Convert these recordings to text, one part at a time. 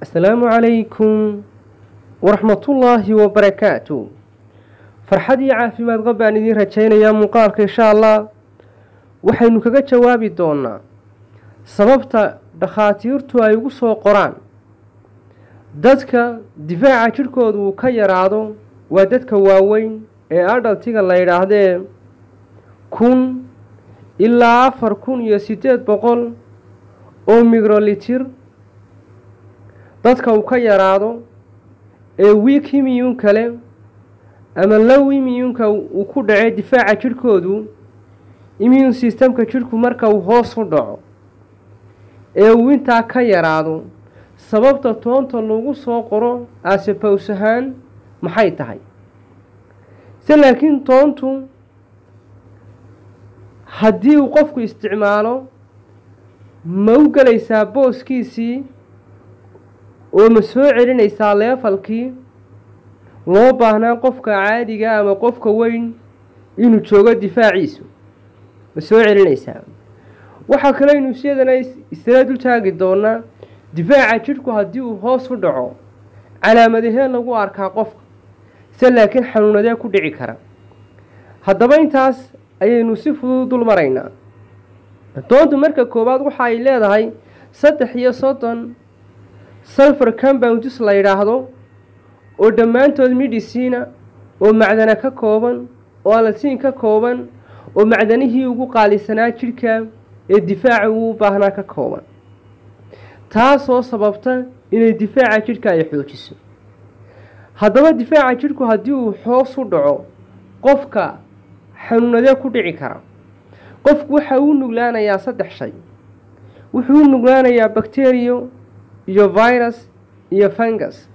asalaamu calaykum waraxmatullaahi wabarakaatu farxad iyo caafimaad qab baan idiin rajaynayaa muuqaalka insha allah waxaynu kaga jawaabi doonaa sababta dhakhaatiirtu ay ugu soo qoraan dadka difaaca jidhkooda uu ka yaraado waa dadka waaweyn ee adhaltiga la yidhaahdee kun ilaa afar kun iyo siddeed boqol oo migrolitir dadka uu ka yaraado ee wiik imiyun kale ama low imiyunka uu ku dhacay difaaca jidhkoodu immune systemka jidhku marka uu hoos u dhaco ee uu intaa ka yaraado sababta toonta lagu soo qoro asepows ahaan maxay tahay se laakiin toontu haddii uu qofku isticmaalo ma u gelaysaa booskiisii oo ma soo celinaysaa leefalkii loo baahnaa qofka caadiga ama qofka weyn inuu joogo difaaciisu ma soo celinaysaa waxaa kaleynu isyadana isla dul taagi doonaa difaaca jidhku haddii uu hoos u dhaco calaamadahee lagu arkaa qofka se laakiin xanuunadee ku dhici kara haddaba intaas ayaynu si fudud dul maraynaa doontu marka koowaad waxa ay leedahay saddex iyo soddon sulfur compounds la yidhaahdo oo dhammaantood midhisiina oo macdana ka kooban oo alatiin ka kooban oo macdanihii ugu qaalisanaa jidhka ee difaaca uu u baahnaa ka kooban taasoo sababta inay difaaca jidhka ay xoojiso haddaba difaaca jidhku haddii uu hoos u dhaco qofka xanuunadee ku dhici kara qofku waxa uu nuglaanayaa saddex shay wuxuu u nuglaanayaa bacteriyo iyo virus iyo fungus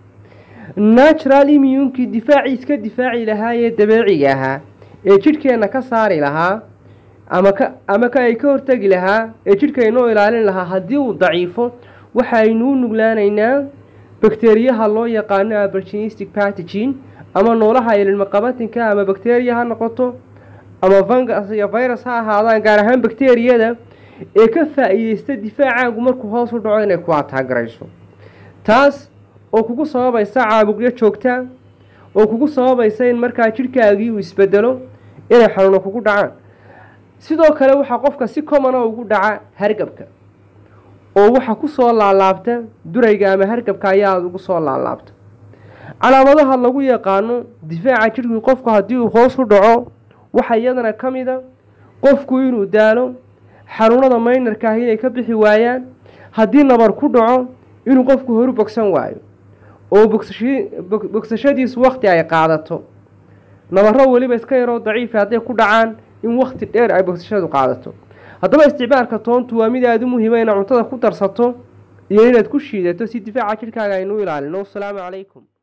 natural immunkii difaacii iska difaaci lahaa ee dabeeciga ahaa ee jidhkeenna ka saari lahaa ama ka ama ka ay ka hortegi lahaa ee jidhka inoo ilaalin lahaa haddii uu daciifo waxa aynu u nuglaanaynaa bakteriyaha loo yaqaano aborginistic pathogen ama noolaha ililmaqabatinka ama bakteriya ha noqoto ama fungus iyo virus ha ahaadaan gaar ahaan bakteriyada ee ka faa-iideysta difaacaagu markuu hoos u dhaco inay ku ataagarayso taas oo kugu sababaysa caabuqyo joogta oo kugu sababaysa in markaa jidhkaagii uu isbedelo inay xanuuno kugu dhacaan sidoo kale waxaa qofka si commona ugu dhaca hargabka oo waxa ku soo laalaabta durayga ama hargabka ayaa aada ugu soo laalaabta calaamadaha lagu yaqaano difaaca jidhkii qofku haddii uu hoos u dhaco waxaa iyadana ka mid a qofku inuu daalo xanuunada maynarka ah inay ka bixi waayaan haddii nabar ku dhaco inuu qofku horu bogsan waayo oo bogsashadiisu wakti ay qaadato nabaro weliba iska yaroo daciifa hadday ku dhacaan in wakti dheer ay bogsashadu qaadato haddaba isticmaalka toontu waa mid aada u muhiima inaad cuntada ku darsato iyo inaad ku shiidato si difaaca jidhkaaga aynu ilaalino wasalaamu calaykum